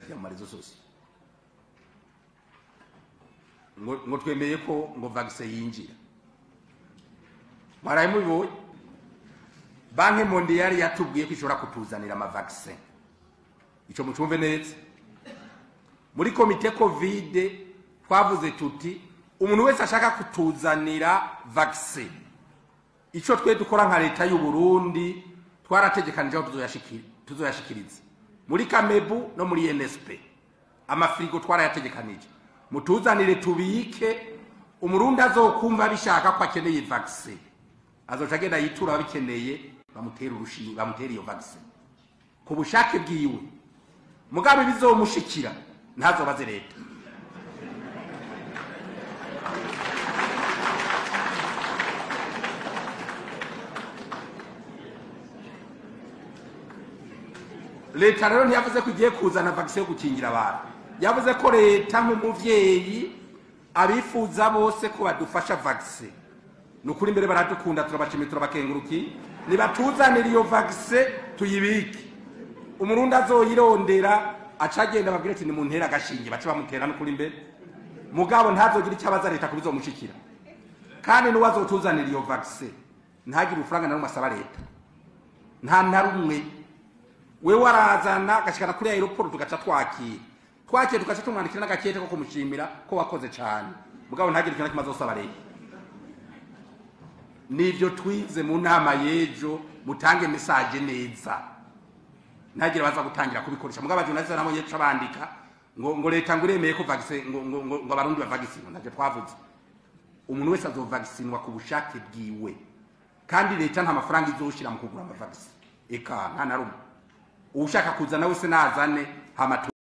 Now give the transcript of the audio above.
ya marezo sosiyo ngo ngo twemeye ko ngo vaccine yinjira mwaraye mubibonye banki mondiale yatubwiye ko ishobora kutuzanira amavaccine ico mucumve neza muri komite covid twavuze tuti umuntu wese ashaka kutuzanira vaccine ico twe dukora nka leta y'u Burundi twarategekanije aho tuzoyashikira tuzoyashikiriza muri kamebu no muri nsp amafirigo twarayategekanije mutuzanire tubike umurundi azokumva bishaka ko akeneye vaccine azoca agenda yitura ababikeneye bamutera urushinge bamutera iyo vaccine ku bushake bwiwe mugabe bizomushikira ntazobaze leta leta rero ntiyavuze ko igiye kuzana vaccine yo gukingira abantu yavuze ko leta nk'umuvyeyi abifuza bose ko badufasha vaccine ni ukuri imbere baradukunda turabashimiye turabakengurukiye nibatuzanire iyo vaccine tuyibike umurundi azoyirondera aca agenda babwire ati nimuntere agashinge bace bamutera n'ukuri imbere mugabo ntazogira icyo abaza leta kubizomushikira kandi n'uwo azotuzanira iyo vaccine ntagire urufaranga na rumwe asaba leta nta na rumwe wewe warazana agashikana kuri aeroport tugaca twakira twakira tugaca tumwandikira n'agakete ko kumushimira ko wakoze cane mugabo ntagire ikintu na kimwe azosaba leta nivyo twize mu nama y'ejo mutange message neza ntagire baza gutangira kubikoresha mugabo abajournaliste nabo yeco bandika ngo ngo leta ngo iremeye ko vaccine ngo ngo ngo ngo abarundi bavagisinwa ntacyo twavuze umuntu wese azovagisinywa ku bushake bwiwe kandi leta nta mafaranga izoshira mu kugura amavagisi eka nta na rumwe uwushaka kuza nawe se nazane hama tu-